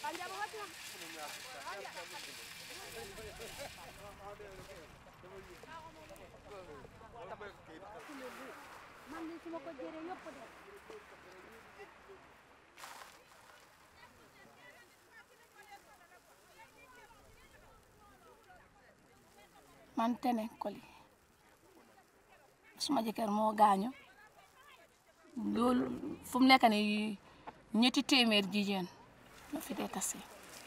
man de su ma ko jëree yëpp de man tene koli suma jëkkër moo gaañu loolu fu mu nekk nii ñetti téeméer jigéen ñoo fi dee tase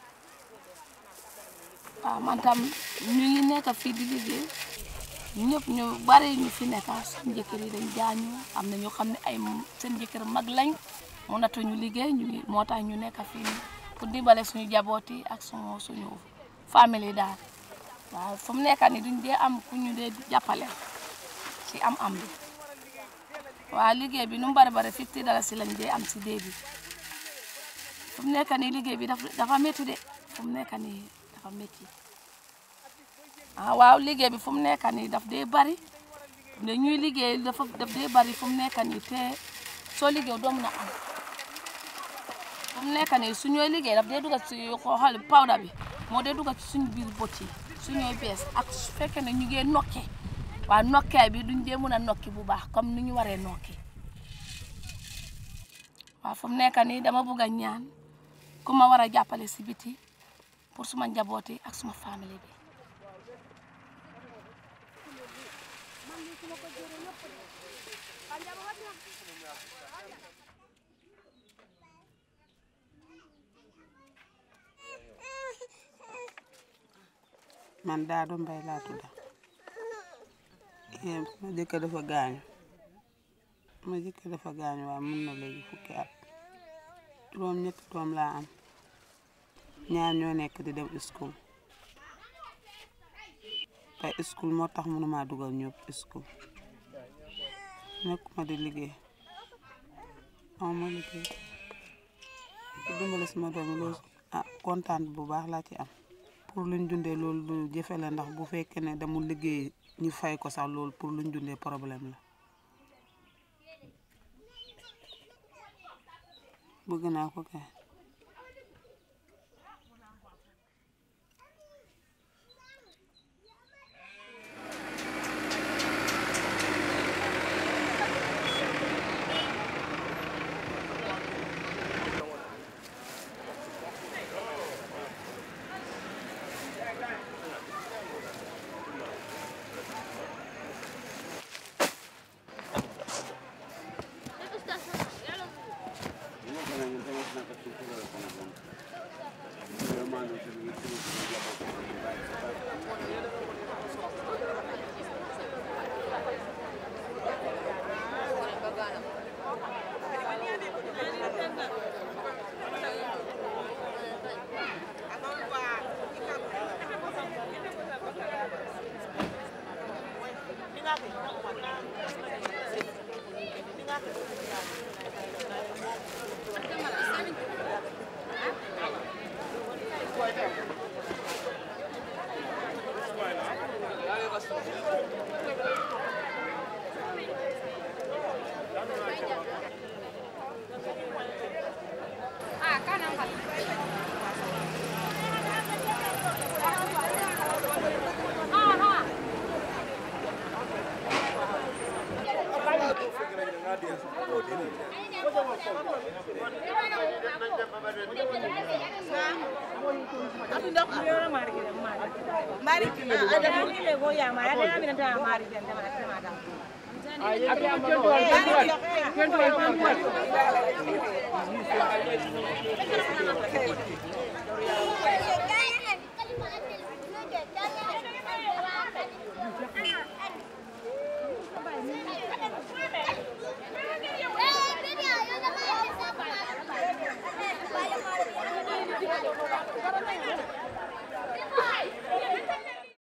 waaw man tam ñu ngi nekk fii di liggéey ñëpp ñu bari ñu fi nekk seen jëkkër yi dañ gaañu am na ñoo xam ne ay seen jëkkër mag lañ mënatuñu liggéey ñu ngi moo tax ñu nekk fii nii pour dimbale suñu jaboot yi ak suñu suñu famille daal waaw fu mu nekk nii duñ dee am ku ñu dee jàppale ci am-am bi waaw liggéey bi nu mu bari bari fifty dalasi lañ dee am si dee bi fu mu nekk nii liggéey bi dafa dafa métti de fu mu nekk nii dafa métti ah waaw liggéey bi fu mu nekk nii daf dee bari ne ñuy liggéey dafa daf dee bari fu mu nekk nii te soo liggéey doo mën a am fu mu nekk nii su ñooy liggéey daf dee dugal si xool pawda bi moo dee dugal ci suñu biir bët yi su ñooy bees ak su fekkee ne ñu ngee nokke waaw nokkaay bi duñ dee mën a nokki bu baax comme ni ñu waree nokki waaw fu mu nekk nii dama bugg a ñaan ku ma war a jàppale si biti pour suma njaboot yi ak suma famille bi man Daado Mbay laa tudd eh ma jëkkër dafa gaañu ma jëkkër dafa gaañu waaye mun na léegi fukki at juróom ñetti doom laa am ñaar ñoo nekk di dem school te school moo tax mënuma dugal ñëpp school nekkuma di liggéey aw ma liggéey di dimbale sama doom yi loolu ah kontaan bu baax laa ci am pour luñ dundee loolu lu jëfe la ndax bu fekkee ne demul liggéey ñu fay ko sax loolu pour luñ dundee problème la bëgg naa ko kay Mari.